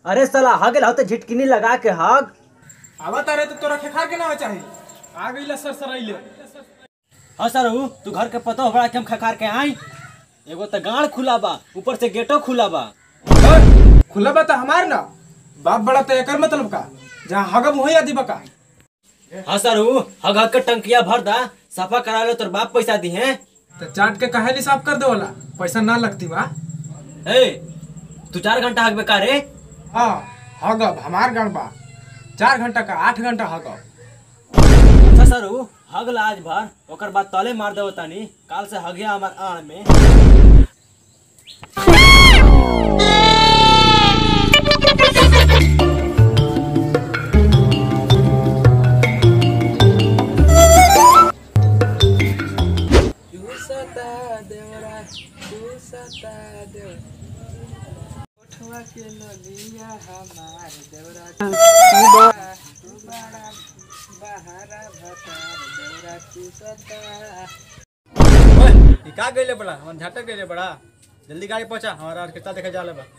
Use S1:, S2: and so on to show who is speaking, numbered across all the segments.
S1: अरे साला हगल हो तो झिटकिनी लगा के हग
S2: आवत अरे तो तोरा खेखा के ना चाही आ गईला सर सरैले
S1: हाँ सर हूँ तू घर के पतो बड़ा के हम खखार के आई एगो तो गाड़ खुला बा ऊपर से गेटो खुला बा
S2: खुला बा तो हमार ना बाप बड़ा तो एकर मतलब का जहाँ हगब वही आदि बका
S1: हाँ सर हूँ हग हग के टंकिया भर दा सफा करा लो तोर बाप पैसा दी है
S2: तो चाट के कहे साफ कर दे वाला पैसा ना लगती बा
S1: ए तू चार घंटा हग बेकार रे
S2: हाँ हगब हमार गण बा चार घंटा का आठ घंटा हगब
S1: अच्छा सर हूँ हग ला आज भर ओकर बाद तले मार देव तानी काल से हगिया हमार आड़ में
S3: ओए, ई का गइले बड़ा हम झटक गइले बड़ा जल्दी गाड़ी पहुंचा हमारा ऑर्केस्ट्रा देखे जाले बा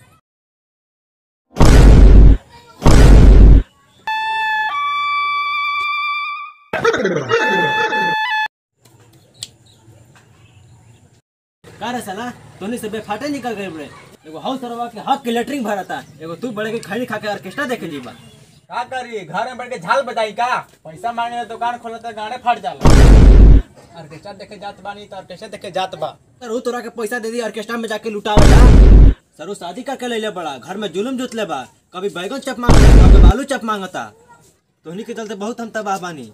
S1: का रे साला तोनी से बेफाटे निकल गए बड़े एगो हाउस सरवा के हक के लेटरिंग भरता एगो तू बड़े के खड़ी खा के ऑर्केस्ट्रा देखे जीबा
S3: का करी घर में बैठ के झाल बजाई का पैसा मांगे ला दुकान खोला तो गाने फाट जाला ऑर्केस्ट्रा देखे जात बानी तो ऑर्केस्ट्रा देखे जात बा
S1: सर वो तोरा के पैसा दे दी ऑर्केस्ट्रा में जाके लुटावेला सर वो शादी करके ले ले बड़ा घर में जुलुम जुतले बा कभी बैगन चप मांगता कभी बालू चप मांगता तोहनी के चलते बहुत हम तबाह बानी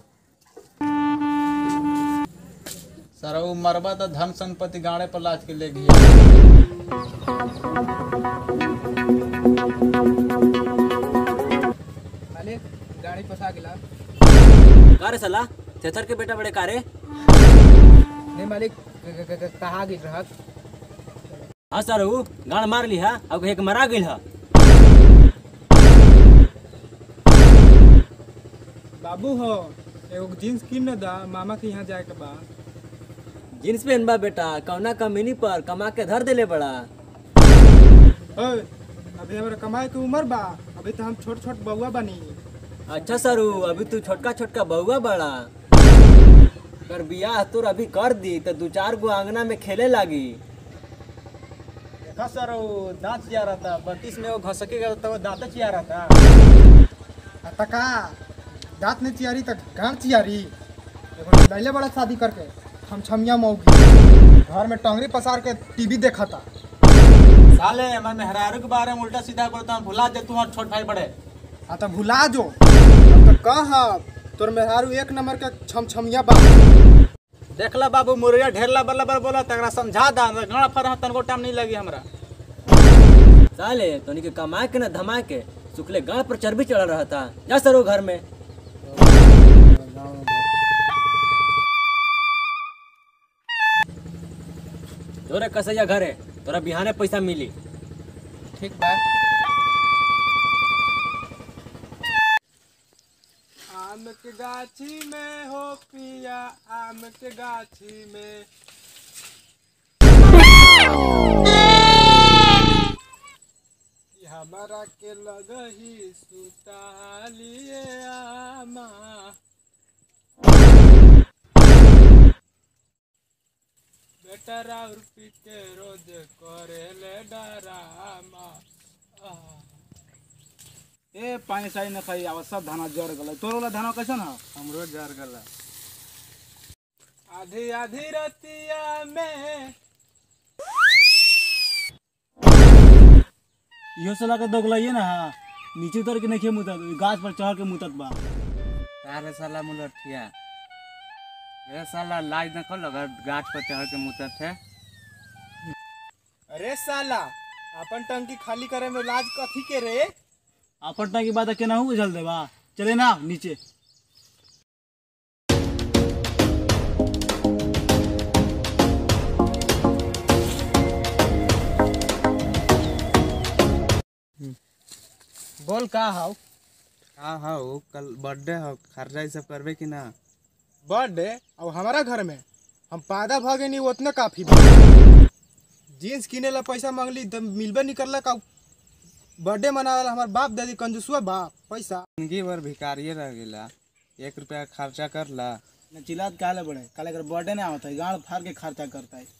S3: सर वो मरबा तो धन संपत्ति गाड़े पर लाज के ले गया
S2: मालिक गाड़ी फंसा गेला
S1: का रे साला थेथर के बेटा बड़े का रे
S2: नहीं मालिक कहा गिर रहा
S1: हाँ सर वो गाड़ मार ली है अब एक मरा गई है
S2: बाबू हो एगो जींस किन न दा मामा के यहाँ जाए के बा
S1: जींस पहन बा बेटा कौना कमीनी पर कमा के धर देले बड़ा
S2: ओए अभी हमारा कमाए के उम्र बा अभी तो हम छोट छोट बउआ बनी
S1: अच्छा सरू अभी तू छोटका छोटका बहुआ बड़ा कर बियाह तोर अभी कर दी तो दू चार गो आंगना में खेले लागी
S3: देखा सर वो दांत चिया रहा था बत्तीस में वो घसके गया तो वो दांत चिया रहा था
S2: तका दांत नहीं चियारी तक गांड चियारी एगो लैले बड़ा शादी करके हम छमिया मौगी घर में टंगरी पसार के टीवी देखा था
S3: साले मैं मेहरारू के बारे में उल्टा सीधा बोलता हूँ भुला दे तू और छोट भाई बड़े
S2: हाँ तो भुला जो अब तो कहा तोर मेहरारू एक नंबर के छम छमिया बा
S3: देखला बाबू मुर्गा ढेरला बल्ला बल्ला बोला तकरा समझा दा गड़ा फर तनको टाइम नहीं लगी हमरा
S1: साले तोनी के कमा के ना धमा के सुखले गाड़ पर चर्बी चढ़ रहा था जा सरो घर में तोरे कसैया घर है तोरा बिहाने पैसा मिली
S2: ठीक बा आम के गाछी में हो पिया आम के गाछी में कि हमारा के लगही सुतालिए आमा बेटा राउर पी के रोज करे ले डरामा आह।
S4: ए पानी सानी न खाई अब सब धाना जर गल तोर वाला धाना कैसन है
S3: हमरो जर गला
S2: आधी आधी रतिया में
S4: इहो साला के दोगलाइए ना हाँ नीचे उतर के नहीं मुतत गाछ पर चढ़ के मुतत बा
S5: तारे साला मुलठिया ए साला लाज न खोल अगर गाछ पर चढ़ के मुतत है
S2: अरे साला अपन टंकी खाली करे में लाज कथी के रे
S4: आपटना की बात है केना हूँ चल दे बा चले ना नीचे
S2: बोल का हाउ
S5: हाँ हाँ वो कल बर्थडे हो खर्चा ई सब करबे कि ना
S2: बर्थडे अब हमारा घर में हम पैदा भ गए नहीं उतना काफी बा जीन्स किने ला पैसा मांगली तो मिलबे नहीं करला का बर्थडे मनावे हमार बाप दादी कंजूसुआ बाप पैसा
S5: जिंदगी भर भिकारिये रह गेला एक रुपया खर्चा करला
S4: न चिल्लात काले बड़े काले कर बर्थडे नहीं आवता है गाड़ फाड़ के खर्चा करता है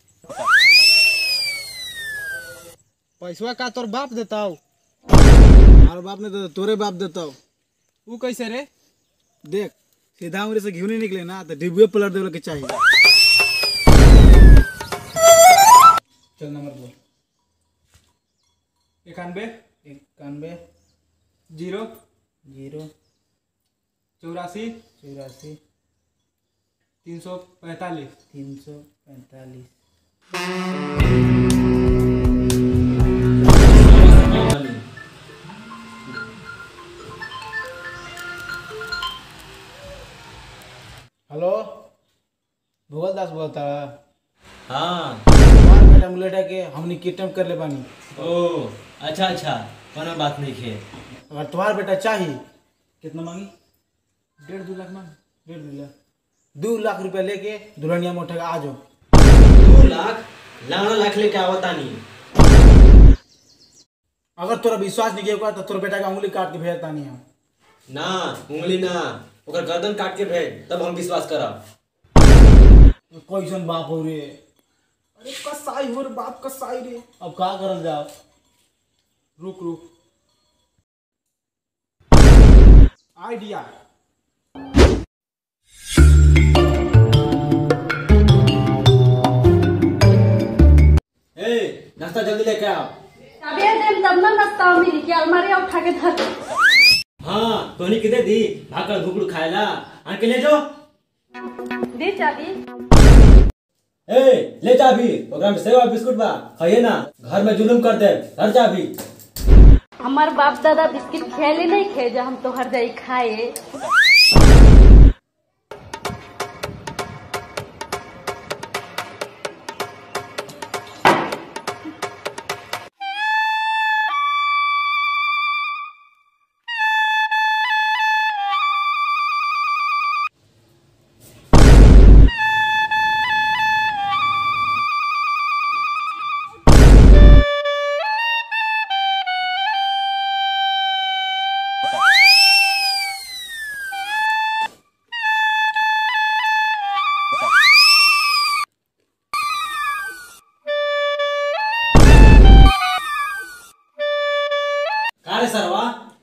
S2: पैसवा का तोर बाप देता हो
S4: हमारे बाप ने तो तोरे बाप देता हो
S2: ऊ कैसे रे
S4: देख सीधा उंगली से घी नहीं निकले ना तो डिब्बे पलट देवे के चाहिए चल नंबर बोल
S2: इक्यानवे
S4: इक्यानवे
S2: जीरो
S4: जीरो
S2: चौरासी
S4: चौरासी
S2: तीन सौ पैंतालीस
S4: तीन सौ पैंतालीस हेलो भूगोल दास बोलता है
S1: हाँ
S4: तुम्हारा बेटा मुलेटा के हमने किडनैप कर ले बानी
S1: ओ अच्छा अच्छा कोनो बात नहीं है
S4: अगर तुम्हारा बेटा चाहिए कितना मांगी डेढ़ दो लाख मांग डेढ़ दो लाख दो लाख रुपया लेके दुल्हनिया में उठेगा आ जाओ
S1: दो लाख लाना लाख लेके आवता नहीं
S4: अगर तोरा विश्वास नहीं किया तो तोरा बेटा का उंगली काट के भेजता नहीं हम
S1: ना उंगली ना ओकर गर्दन काट के भेज तब हम विश्वास करब
S4: कैसन बाप हो रे अरे कसाई हो रे बाप कसाई रे अब का करल जाओ रुक रुक आइडिया
S1: ए नाश्ता जल्दी लेके आओ
S6: चाबिया देम तब ना नाश्ता मिली कि अलमारी उठा के धर दे।
S1: हाँ तोनी किधर दी भाकर घुकड़ू खाएला आन के ले जो
S6: दे चाबी
S1: ए ले जा भी ओकरा में सेवा बिस्कुट बा खाइए ना घर में जुलुम कर दे घर जा भी
S6: हमार बाप दादा बिस्किट खेले नहीं खे जो हम तोहर जाई खाए
S1: का रे सरवा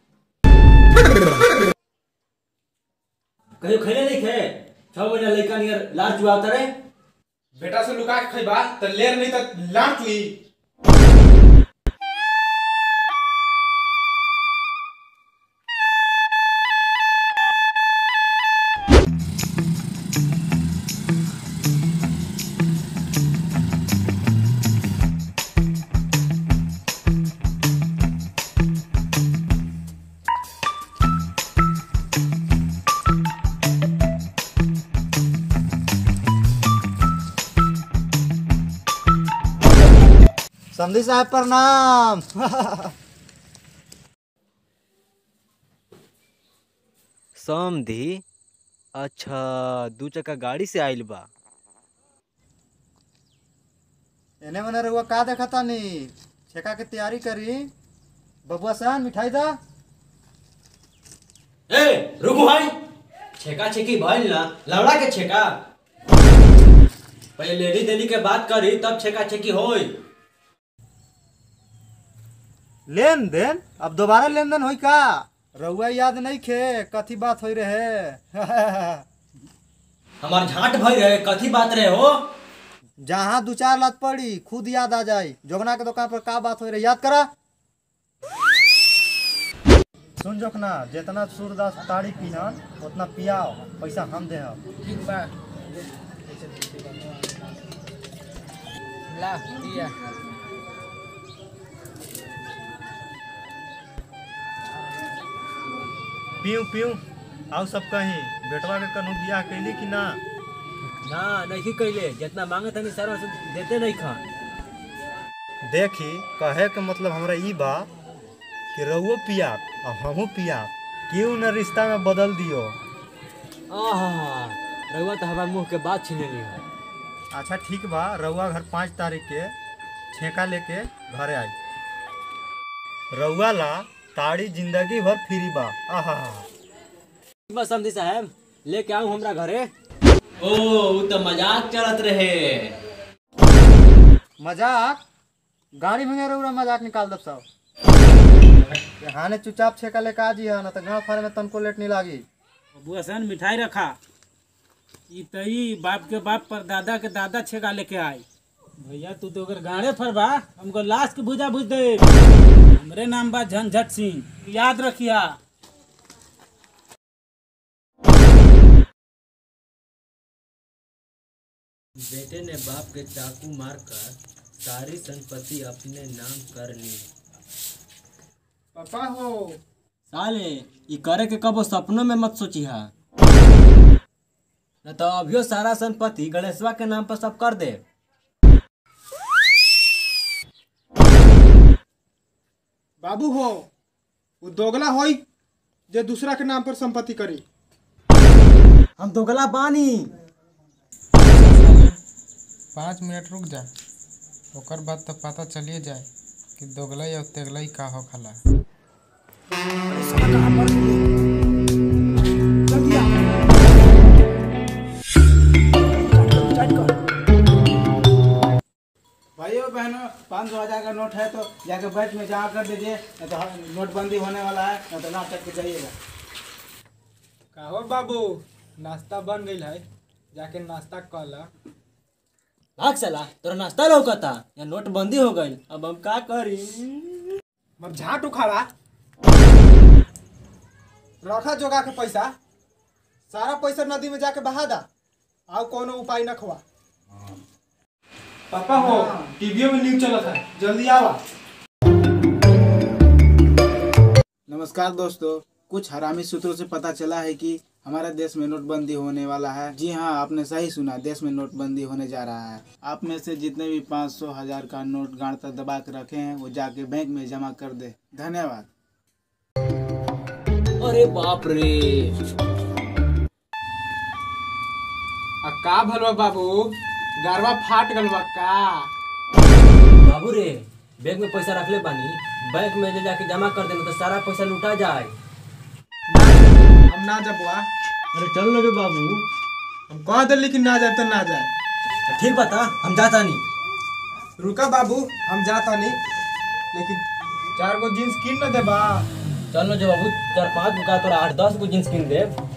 S1: कहियो खैले नहीं खे छह महीना लड़का नियर लार जुआता रे
S2: बेटा से लुका के खइबा तो लेर नहीं तो लांट ली समधी साहब प्रणाम
S1: समधी अच्छा दू चक्का गाड़ी से आइल बा
S2: एने मने रहुआ का देखा तानी छेका के तैयारी करी बबुआ सान मिठाई दा
S1: ए रुको भाई छेका छेकी भइल ना लवड़ा के छेका पहले लेडी देनी के बात करी तब छेका छेकी होई
S2: लेन देन अब दोबारा लेन देन होई का रहुआ याद नहीं खे कथी बात होई रहे
S1: हमार झांट भई रहे कथी बात रहे हो
S2: जहाँ दू चार लात पड़ी खुद याद आ जाई जोगना के दुकान पर का बात होई रहे याद करा सुन जोखना जितना सूरदास ताड़ी पीहन उतना पियाओ पैसा हम दे
S4: ठीक बा ला दिया
S2: पीऊ पीऊ आओ सब कहीं बेटवा के कनु बियाह कैली कि ना
S1: ना नहीं कैले जितना मांगे तनी सारा से देते नहीं खान
S2: देखी कहे के मतलब हमरा ई बा कि रहुओ पिया और हमहू पिया क्यों न रिश्ता में बदल दियो
S1: आहा रहुआ तो हमार मुंह के बात छीने ली है
S2: अच्छा ठीक बा रहुआ घर पाँच तारीख के छेका लेके घरे आई
S7: रउआ ला ताड़ी जिंदगी भर फ्री बा आहा
S1: बस समझी साहब लेके आऊं हमरा घरे ओ उ तो मजाक चलत रहे
S2: मजाक गाड़ी में रउरा मजाक निकाल दब सब हाने चुपचाप छेका लेके आ जी ना तो गाँव फारे में तनको लेट नहीं लागी
S8: बुआ सन मिठाई रखा ई तई बाप के बाप पर दादा के दादा छेगा लेके आई भैया तू तो अगर गाड़े फरबा हमको लाश के भुजा भुज दे हमरे नाम बा झंझट सिंह याद रखिया
S1: बेटे ने बाप के चाकू मारकर सारी संपत्ति अपने नाम कर ली
S2: पापा हो
S1: साले ई करे के कबो सपनों में मत सोची हा न तो अभियो सारा संपत्ति गणेशवा के नाम पर सब कर दे
S2: बाबू हो वो दोगला होई जे दूसरा के नाम पर संपत्ति करी
S1: हम दोगला बानी
S2: पाँच मिनट रुक जा ओकर बाद तो पता चलिए जाए कि दोगलई और तेगलई का हो खला
S4: भाइयों बहनों पाँच सौ हजार का नोट है तो जाके बैंक में जमा कर दीजिए नहीं तो हम- नोटबंदी होने वाला है नहीं तो ना चट के जाइएगा
S2: का हो बाबू नाश्ता बन गई है जाके नाश्ता कर ला
S1: भाग साला तोरा नाश्ता लौकता या नोटबंदी हो गई अब हम का करी
S2: मत झाट उखाड़ा रखा जोगा के पैसा सारा पैसा नदी में जाके बहा दा आओ कोनो उपाय न खवा पापा हो टीवी में न्यूज चला था जल्दी आवा
S4: नमस्कार दोस्तों कुछ हरामी सूत्रों से पता चला है कि हमारे देश में नोटबंदी होने वाला है जी हाँ आपने सही सुना देश में नोटबंदी होने जा रहा है आप में से जितने भी पाँच सौ हजार का नोट गाड़ तक दबा के रखे हैं वो जाके बैंक में जमा कर दे धन्यवाद
S1: अरे बाप रे
S2: आ का भलवा बाबू गरवा फाट गल बा का
S1: बाबू रे बैंक में पैसा रखले बानी बैंक में ले जाके जमा कर देना तो सारा पैसा लुटा जाए
S2: हम ना जब बुआ
S1: अरे चल लगे बाबू
S2: हम कह दिल्ली कि ना जाए तो ना जाए
S1: ठीक बता हम जाता नहीं
S2: रुका बाबू हम जाता नहीं लेकिन चार गो जींस किन न देबा
S1: चल जो बाबू चार पाँच गो का तोरा आठ दस गो जींस किन दे